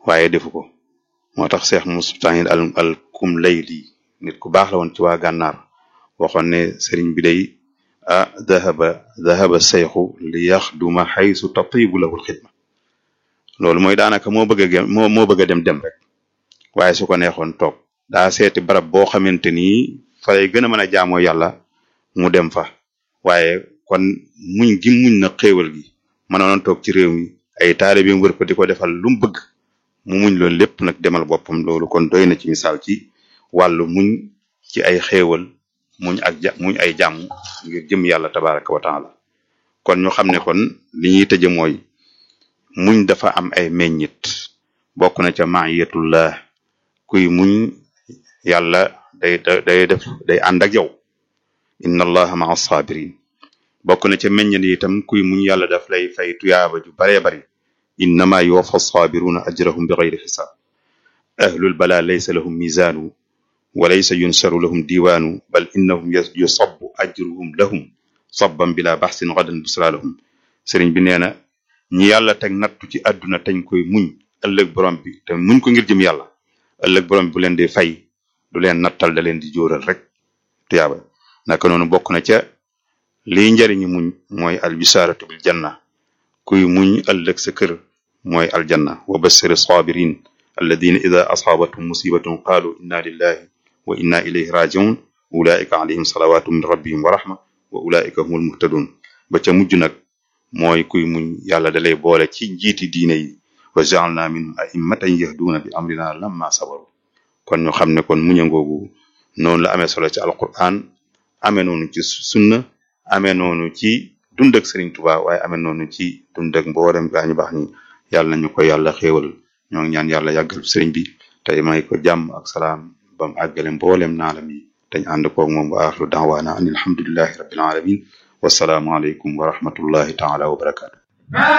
waaye defu ko moo tax Cheikh Moustahid al al kum layli nit ku baax la woon ci waa gànnaar waxoon ne sëriñ bi day ah dahaba dahaba seyxu li yaxduma xaysu tatibu lahul xidma loolu mooy daanaka moo bëgg a moo moo bëgg a dem dem rek waaye su ko neexoon toog daa seeti barab boo xamante ni fa lay gën a mën a jaamoo yàlla mu dem fa waaye kon muñ gi muñ na xéewal gi mënoon toog ci réew mi ay taalibeem wër ko di ko defal lu mu bëgg mu muñ loolu lépp nag demal boppam loolu kon doy na ci misaal ci wàllu muñ ci ay xéewal muñ ak ja muñ ay jàmm ngir jëm yàlla tabaraka wa taala kon ñu xam ne kon li ñuy tëje mooy muñ dafa am ay meññit bokk na ca maayatullah kuy muñ yàlla day day def day ànd ak yow inna allaha maa sabirin bokk na ca meññit yi itam kuy muñ yàlla daf lay fay tuyaaba ju baree bari innama yuwaffa sabiruna ajrahum bi gayri xisaab ahlul bala laysa lahum mizaanu wa laysa yunsaru lahum diiwaanu bal innahum yusabbu ajruhum lahum sabban bila baxsin gadan busra lahum sëriñ bi nee na ñi yàlla teg nattu ci àdduna tañ koy muñ ëllëg borom bi te muñ ko ngir jëm yàlla ëllëg borom bi bu leen di fay du leen nattal da leen di jóoral rek tuyaaba naka noonu bokk na ca liy njariñu muñ mooy albisharatu bil janna kuy muñ ëllëg sa kër mooy aljanna wa bassiri sabirin alladina ida asaabatum musibatun qaalu inna lillahi wa inna ilayhi rajiun ulaika alayhim salawatu min rabbihim wa rahma wa ulaika humul muhtadun ba ca mujj nag mooy kuy muñ yàlla dalay boole ci njiiti diine yi wa jaalna minhum a'immatan yahduuna bi amrina lamma sabaru kon ñu xam ne kon muñangoogu noonu la amee solo ci alquran amee noonu ci sunna amee noonu ci dund ak Sëriñ Tuubaa waaye amee noonu ci dund ak mboolem gaañu baax ñi yàlla nañu ko yàlla xéewal ñoo ngi ñaan yàlla yàggal sëriñ bi tey may ko jàmm ak salaam bam àggale mboolem naalam yi dañ ànd koog moom wa axiru daawaana an alhamdulillahi rabbil alamin wasalaamu aleykum wa rahmatullahi taala wa barakaatu